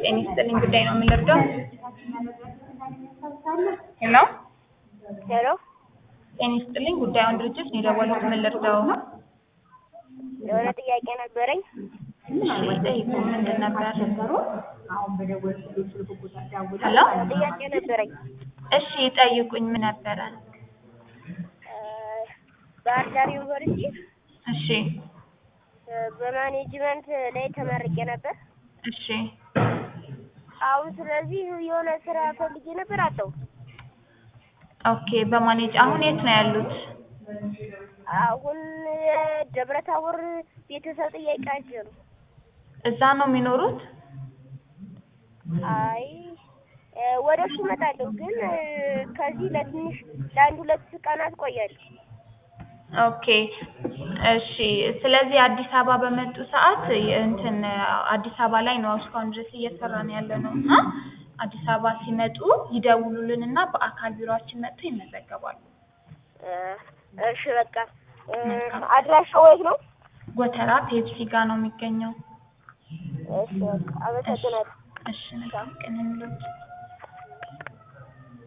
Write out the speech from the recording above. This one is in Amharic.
ጤና ይስጥልኝ ጉዳይ ነው የምንረዳው? ሄሎ ሄሎ ጤና ይስጥልኝ ጉዳዩን ድርጅት ነው የደወሉት ምን ልርዳው? የሆነ ጥያቄ ነበረኝ። እሺ ጠይቁ ምንድን ነበር? ሄሎ ጥያቄ ነበረኝ። እሺ ጠይቁኝ ምን ነበረ? እ ባህር ዳር ዩኒቨርሲቲ እሺ እ በማኔጅመንት ላይ ተመርቄ ነበር። እሺ አሁን ስለዚህ የሆነ ስራ ፈልጌ ነበር አጣሁ። ኦኬ በማኔጅ አሁን የት ነው ያሉት? አሁን ደብረ ታቦር ቤተሰብ ጥያቄያቸው ነው። እዛ ነው የሚኖሩት? አይ እ ወደ እሱ እመጣለሁ ግን እ ከዚህ ለትንሽ ለአንድ ሁለት ቀናት ቆያለሁ። ኦኬ እሺ ስለዚህ አዲስ አበባ በመጡ ሰዓት እንትን አዲስ አበባ ላይ ነው እስካሁን ድረስ እየሰራን ያለ ነው እና አዲስ አበባ ሲመጡ ይደውሉልን እና በአካል ቢሮአችን መጥተው ይመዘገባሉ። እ እሺ በቃ እ አድራሻው የት ነው? ጎተራ ፔፕሲ ጋር ነው የሚገኘው። እሺ በቃ አመሰግናለሁ። እሺ መልካም ቀን ይሁንልዎት።